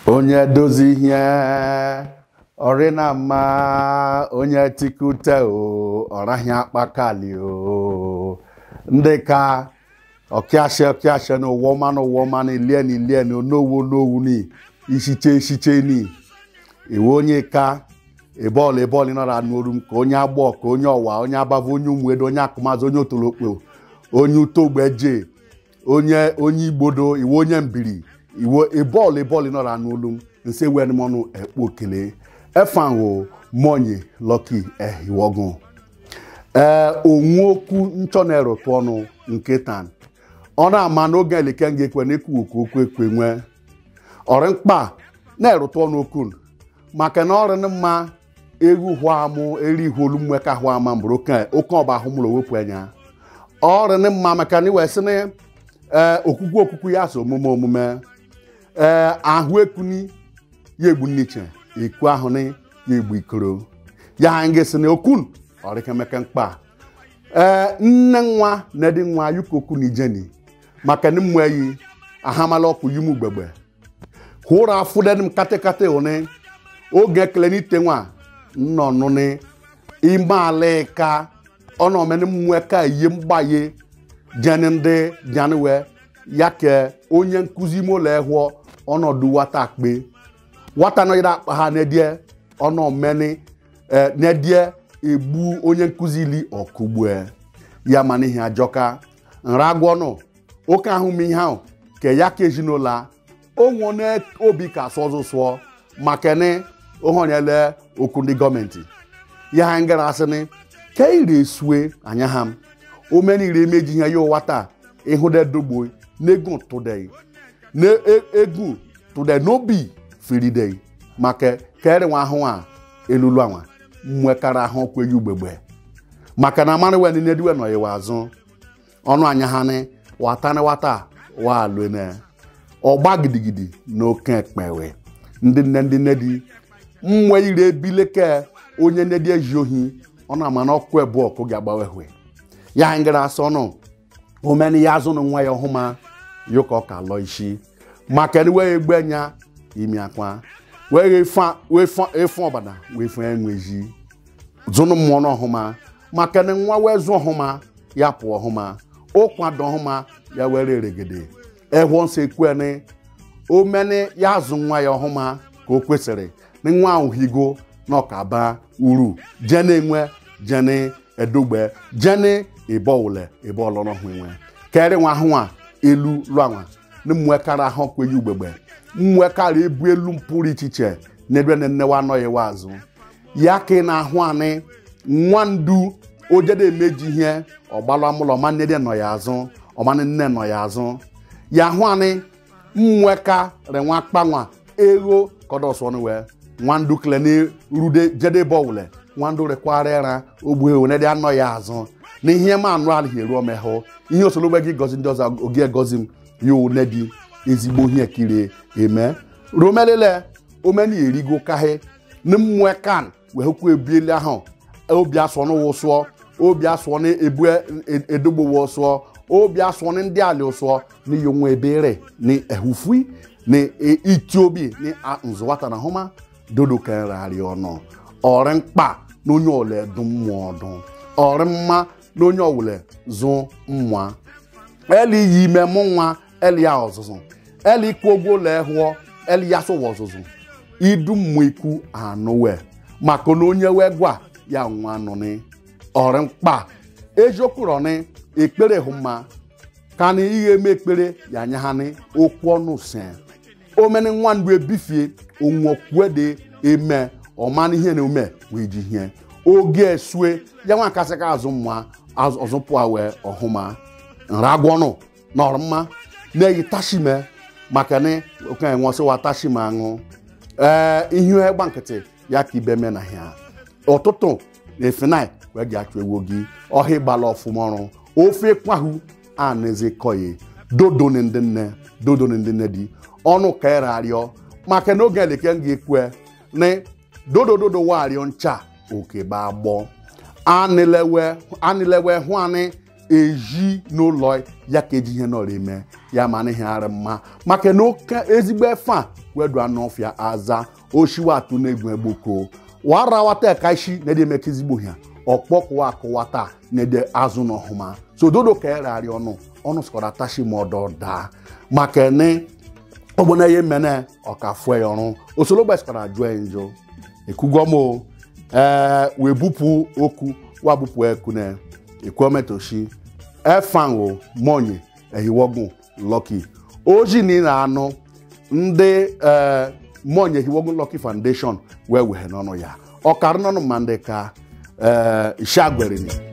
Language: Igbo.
onye dozi ihe ọrị na mma onye tikute o ọraghị akpakali o ndị ka ọkịashe ọkịashe na ụwa ọma na ụwa ọma na ilie na ilie na onowu onowu ni ishiche ishiche ni iwe onye ka ịbọọlụ ịbọọlụ nọra n'oru m ka onye agbọ ka onye ọwa onye abava onye ụmụedo onye akụmazụ onye otolokpo onye utogbeje onye onye igbodo iwe onye mbiri iwe ịbọọlụ ịbọọlụ nọra n'olu m nse wenmọnụ ekpo okele efanwo monye lọki ehiwogun ee onwe okwu nchọ na-erụtụ ọnụ nke tan ọ na-ama n'oge eleke nga ekwe na ekwu okwu okwu ekwe nwee ọrị mkpa na-erụtụ ọnụ okwu maka na ọrị mma egwu hụ amụ eri ihu olu mmeka hụ ama mbụrụ oke oke ọba ahụ mụrụ wepụ anya ọrị mma maka na iwe sị na ee okwukwe okwukwe ya so omume omume ee ahụ ekuni ya egbu nniche ekwu ahụ na ya egbu ikoro ya ha nga sị na okun ọrịkemeke mkpa ee nne nwa na edi nwa yukoku na ijeni maka na mmụ eyi ahamala ọkụ yimu gbegbe hụrụ afụdenim katakata one oge ekele n'ite nwa nnọ nụnị ime ala ka ọ na omeni mmụọ ka ihe mgbaye jeni ndị janiwe ya ke onye nkụzi ime ụlọ ehụọ ọnọdụ nwata akpe nwata nọgide akpa ha nedie ọnụ omeni nedie egbu onye nkụzi ili ọkụgbue ya mana ihe ajọka nra agwọnụ oke ahụ m ihe ahụ ke ya ka ezinụlọ onwe obi ka sụọ ọzọ sụọ maka na ohonyele okwu ndị gọọmenti ya ha ngara asịnị ke ire esue anya ha m omenire emeji ihe ya ụwa taa ịhụdedogbo n'ego tụdei n'egwu tụde n'obi firidei maka kere nwa ahụ a elulu anwa mmekara ahụ kweghị ugbegbe maka na mara wen nediwe nọ iwe azụ ọnụ anya ha ni watani wata wa alụne ọgba gidigidi na oke ekpewe ndị nne ndị nne di mmwe ire ebileke onye nne di eji ohi ọ na-ama na ọkụ ebu ọkụ ga-agbawehwe ya ngara asọ nụ omeni ya azụ na nwa ya ọhụma yoka ọka lọ isi maka na wee egbe nya imi akwa wee efe ọbada wee fe enweji zụnụ mmụọ n'ọhụma maka na nwa wee zụ ọhụma ya pụọ ọhụma ụkwado ọhụma ya were eregede ehụọ nsọ ekwene omeni ya azụ nwa ya ọhụma ka o kwesịrị na nwa ahụ higo na ọkaba uru jene enwe jene edogbe jene ịbọwule ịbọọlọrọhụ enwe kere nwa ahụ a elu lụanwa na mmụekara ahụ kweghị ugbegbe mmụekara ebu elu mpụrụ ichiche na ebe na nnewa anọghị wa azụ ya ka ị na-ahụ anị nwa ndu ojede emeji ihe ọgbalụ amụlọ ọma nne nọ ya azụ ọma nne nọ ya azụ ya hụ anị mmụeka renwa kpanwa ego kọdọsọnwe nwandu kele na rude jede bọwule nwandu rekwara ịra ogbu ewu nede anọ ya azụ na ihe ma anụ alịghị eru omehụ ihe osologbe gị gozi ndị ọzọ oge gozi m ya one dị ezigbo ihe kiri eme romelele omeni erigo kahe na mmụekan wee hụkwa ebieli ahụ obi asụọ n'ụwụ sụọ obi asụọ na ebu edogbowo sụọ obi asụọ na ndị ala ụsụọ na iyo nwa ebere na ehufui na iti obi na nzụwata na hụma dodo kerari ọnụ ọrị mkpa na onye ole dụ mmụọ ọdụ ọrị mma na onye ọwụle zụ mmụọ eli yi ime mụ nwa eli ya ọzụzụ eli ikwu ogwo ụlọ ehụọ eli ya sụwa ọzụzụ idu mmụọ ikwu anụwe maka na onye wee gwa ya nwa nụnị ọrị mkpa ejokwurọnị ekpere hụ mma ka na ihe eme ekpere ya anya ha ni okwu ọnụ se omeni nwa ndụ ebifie onwokwuede eme ọmana ihe na ome wee ji ihe oge esue ya nwa kasịka azụ mma ọzụpụa wee ọhụma nragwọnụ na ọrụmma na-eyi tashime maka na okenye nwụsịwa tashime aṅụ ee ihe ịgba nkịtị ya ka ibe me na ya ụtụtụ na efenai wee ga achụ ewu gị ọhịa ịgbala ọfụma ọrụ ofe kwahụ a na-eze kọye dodoni ndị nne dodoni ndị nne dị ọnụ ka ịrarịọ maka na oge eleke m ga-ekwe na dodododo warịọ ncha oke ba agbọ anilewe hụ anyị eji n'ụlọ ya ka eji ihe nọrọ eme ya ma anaghị arị mma maka na oke ezigbo efe a wedu anọfịa aza oshiwa atụ na-egwu egboko warawata kaishi na-ede emeka ezigbo ha ọkpọkụwa akụwata na-ede azụ n'ọhụma so dodo ka erari ọnụ ọnụ sịkwara tashi ma ọdọ daa maka ne ọgbọna ihe mene ọka fue ya ọrụ osoro gbasikwara jụọ ya njọ ekwugọm ee wee bupụ okwu wa bupụ ekune ekwometoshi efanwo monye ehiwogun Lucky oji na ị na-anụ ndị ee monye ehiwogun Lucky Foundation wee wee n'ọnụ ya ọkara n'ọnụ ma ndị ka ee ishagwerini